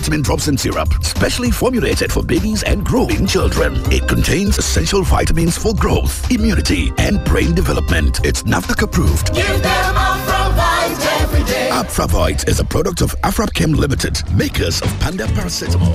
multivitamin drops and syrup, specially formulated for babies and growing children. It contains essential vitamins for growth, immunity, and brain development. It's NAFDAC approved. Give them Afravite every day. Afravite is a product of Afrapchem Limited, makers of Panda Paracetamol.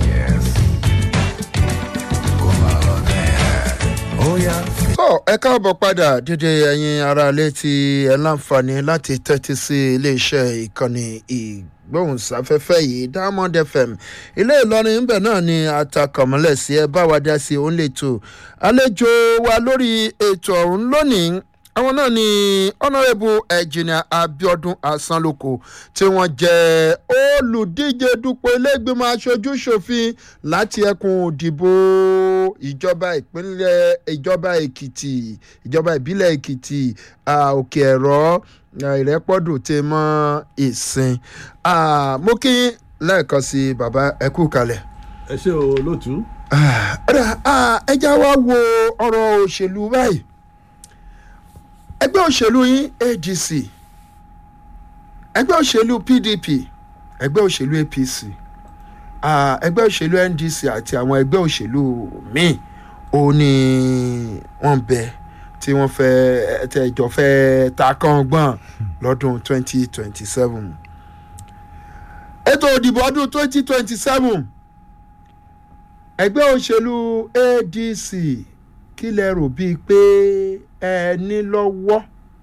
tó ẹ káàbọ̀ padà dédé ẹ̀yin aráalé tí ẹ láǹfààní láti tẹ́tí sí iléeṣẹ́ ìkànnì ìgbóhùnsáfẹ́fẹ́ yìí diamond fm ilé ìlọrin ńbẹ náà ni atakọ̀mọ́lẹ̀ sí ẹ bá wa dá sí òun lè tò àlejò wa lórí ètò ọ̀hún lónìí àwọn náà ni honourable engineer abiodun asanloko tí wọ́n jẹ́ olùdíje dupò ilégbèmọ̀ aṣojú ṣòfin láti ẹkùn òdìbò ìjọba ìpínlẹ̀ ìjọba èkìtì ìjọba ìbílẹ̀ èkìtì òkè ẹ̀rọ ìrẹ́pọ̀dù tẹ mọ́ ìsìn mo kí lẹ́ẹ̀kan sí bàbá ẹkú kalẹ̀. ẹ ṣe o lótú. ẹ já wa wo ọ̀rọ̀ òṣèlú báyìí ẹgbẹ́ òṣèlú yín adc ẹgbẹ́ òṣèlú pdp ẹgbẹ́ òṣèlú apc ẹgbẹ́ òṣèlú ndc àti àwọn ẹgbẹ́ òṣèlú míì ó ní wọ́n bẹ tí wọ́n fẹ́ tẹ̀jọ́ fẹ́ ta kàngbọ̀n lọ́dún twenty twenty seven ètò òdìbò ọdún twenty twenty seven ẹgbẹ́ òṣèlú adc kí lẹ rò bíi pé ẹ ní lọ́wọ́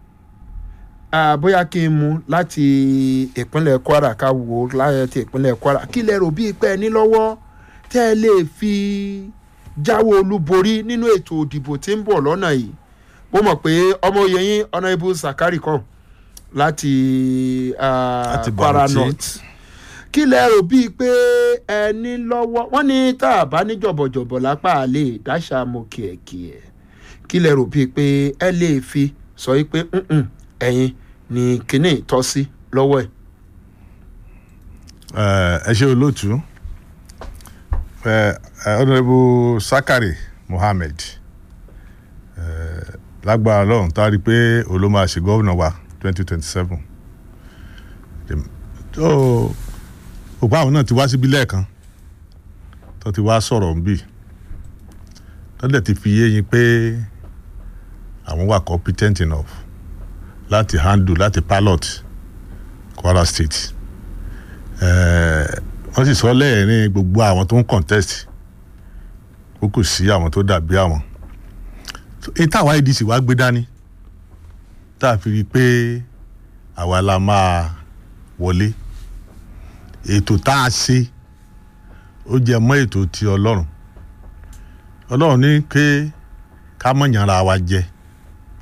bóyá kí n mú láti ìpínlẹ̀ kwara ká wò láti ìpínlẹ̀ kwara kí lẹ rò bíi pé ẹ ní lọ́wọ́ tẹ́ ẹ lè fi jáwé olúborí nínú ètò òdìbò tí ń bọ̀ lọ́nà yìí mo mọ̀ pé ọmọ oyè yín honourable sakari kan láti kwara north kí lẹ rò bíi pé ẹ ní lọ́wọ́ wọ́n ní tá a bá ní jọ̀bọ̀jọ̀bọ̀ lápá àlè dáṣà mo kìẹ̀kìẹ̀ kí lẹ rò bíi pé ẹ lè fi sọ yìí pé ẹ̀yin ni kínní tọ́ sí lọ́wọ́ ẹ̀. ẹ ṣe olóòtú honourable sakari mohammed lágbára ọlọ́run tá a rí i pé òun ló máa ṣe gómìnà wa twenty twenty seven òpá àwọn náà ti wá síbí lẹ́ẹ̀kan tó ti wá sọ̀rọ̀ nbí tó dẹ̀ ti fi yé yín pé àwọn wà competent enough láti handle láti pilot kwara state wọ́n sì sọ lẹ́ẹ̀rin gbogbo àwọn tó ń contest ó kò sí àwọn tó dàbí àwọn èyí táwa adc wá gbé dání tá a fi rí i pé àwa la máa wọlé ètò tá a ṣe ó jẹ mọ́ ètò ti ọlọ́run ọlọ́run ní pé ká mọ̀ yànra wa jẹ